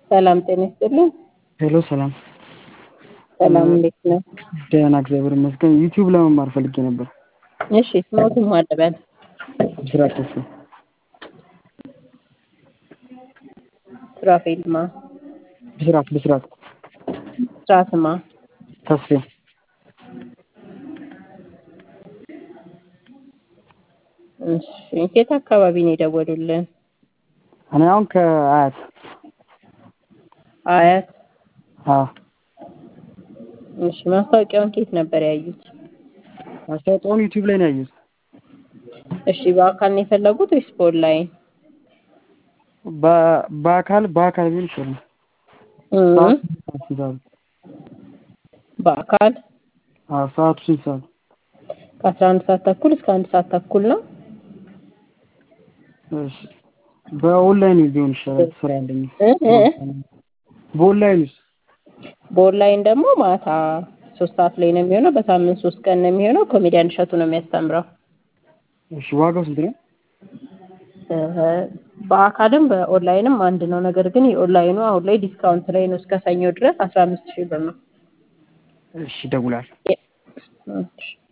ሰላም ጤና ይስጥልኝ። ሄሎ ሰላም ሰላም እንዴት ነህ? ደህና እግዚአብሔር ይመስገን። ዩቲዩብ ለመማር ፈልጌ ነበር። እሺ ስሞትን ማን ልበል? ብስራት ተስፋ ሱራፌልማ ብስራት ብስራት ስራትማ ተስፌ እሺ የት አካባቢ ነው የደወሉልን? እኔ አሁን ከአያት አያት አዎ እሺ ማስታወቂያውን ከየት ነበር ያዩት? ማስታወቂያውን ዩቲዩብ ላይ ነው ያየሁት። እሺ በአካል ነው የፈለጉት ወይስ በኦንላይን? በ- በአካል በአካል ቢሆን ይሻላል። እም፣ ሰዓቱ ስንት ሰዓት? በአካል አዎ ሰዓቱ ስንት ሰዓት? ከአስራ አንድ ሰዓት ተኩል እስከ አንድ ሰዓት ተኩል ነው። እሺ በኦንላይን ቢሆን ይሻላል። ስራ አለኝ። እ እ በኦንላይንስ? በኦንላይን ደግሞ ማታ ሶስት ሰዓት ላይ ነው የሚሆነው። በሳምንት ሶስት ቀን ነው የሚሆነው። ኮሜዲያን እሸቱ ነው የሚያስተምረው። እሺ ዋጋው ስንት ነው? እ፣ በአካልም በኦንላይንም አንድ ነው። ነገር ግን የኦንላይኑ አሁን ላይ ዲስካውንት ላይ ነው። እስከ ሰኞ ድረስ አስራ አምስት ሺህ ብር ነው። እሺ እደውላለሁ። እሺ